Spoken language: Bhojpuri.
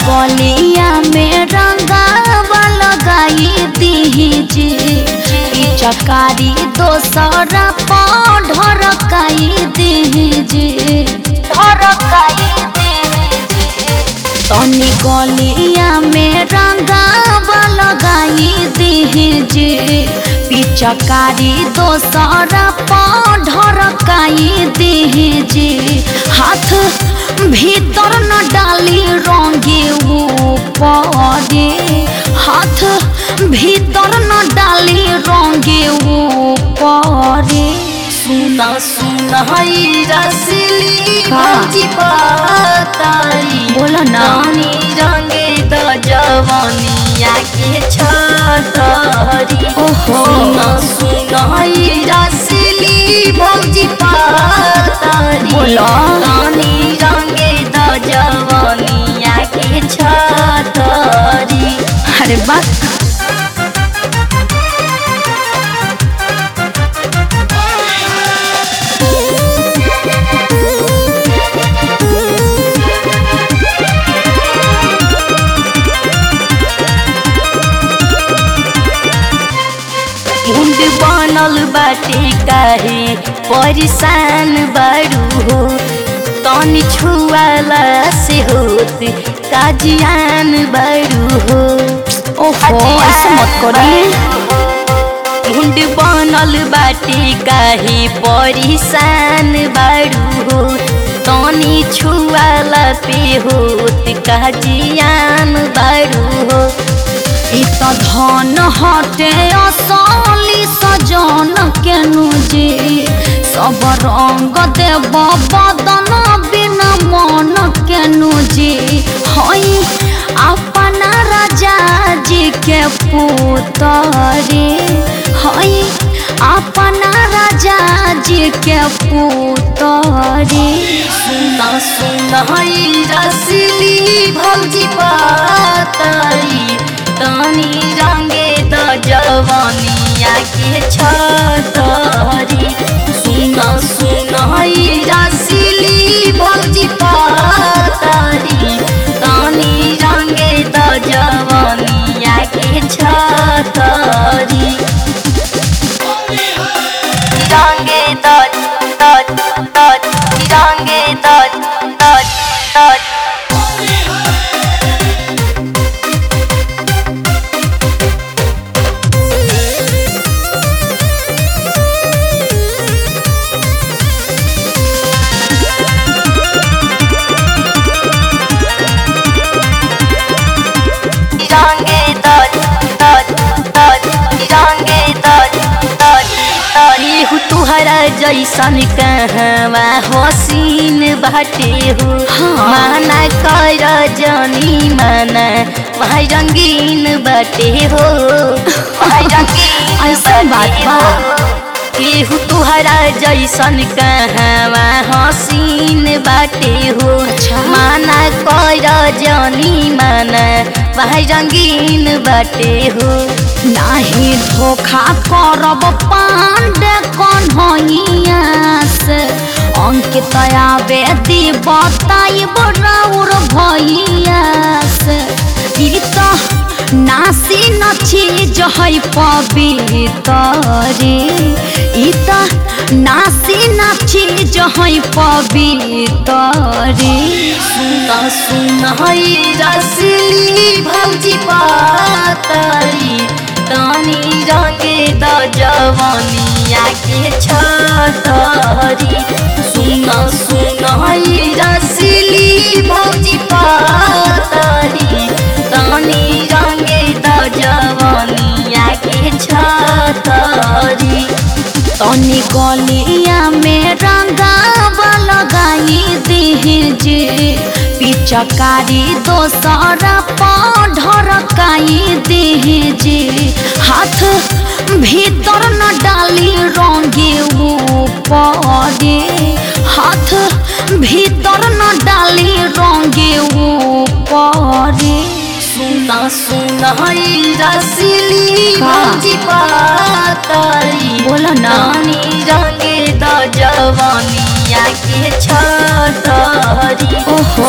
गलिया में रंगावा लगाई दीजिए चकारी दोसरा ढरकाई दीजिए ढरकाई दीजिए तनी गलिया में रंगावा लगाई दीजिए पिचकारी दोसरा ढरकाई दीजिए हाथ भीतर न डाली रंगे ऊपरे हाथ भीतर न डाली रंगे ऊपरे सुना सुना हई रसली का? भौजी पातारी बोलो ना रानी रंगे द जवानिया के छतरी ओहो। सुना सुना हई रसली भौजी पातारी बोलो। रानी रंगे द जवानिया के छतरी अरे बात मुंड बनल बाटे काहे परेशान बारू हो तनी छुआला से होत काजियान बारू हो ओहो ऐसे मत करी मुंड बनल बाटे काहे परेशान बारू हो तनी छुआला पे होत काजियान बारू हो ई त धन हटे असली सजन केनु जी सब रंग देव बदन बिना मन केनु जी हई अपना राजा जी के पुतरे हई अपना राजा जी के पुतरे सुना सुना हई रसली भौजी पातारी तनी रंगे द जवानिया के छतरी सुना सुना हई रसली भौजी पातारी तनी रंगे द जवानिया के छतरी रंगे द द द रंगे द द द रंगे द द द रंगे द द द तुहरा जैसन कहवा हसीन बाटे हो माना कर जनी माना भाई रंगीन बाटे हो भाई रंगीन ऐसा बात बा केहू तुहरा जैसन कहवा हसीन बाटे हो अच्छा। माना कर जनी माना भाई रंगीन बाटे हो नाही धोखा करब पांडे कन्हैया से अंकित आवे दी बताइब राउर भैया से ई त नासी न चीज है पवितरे ई त नासी न चीज है पवितरे सुना सुना हई रसली भौजी पातारी तानी रंगे द जवानिया के छतरी सुना सुना हई रसली भौजी पातारी तानी रंगे द जवानिया के छतरी तनी गलिया में रंगावा लगाई दीजिए पिचकारी दोसरा ढरकाई दीजिए हाथ भीतर न डाली रंगे ऊपरे हाथ भीतर न डाली रंगे ऊपरे सुना सुना हई रसली का? भौजी पातारी बोलो ना रानी रंगे द जवानिया के छतरी ओहो।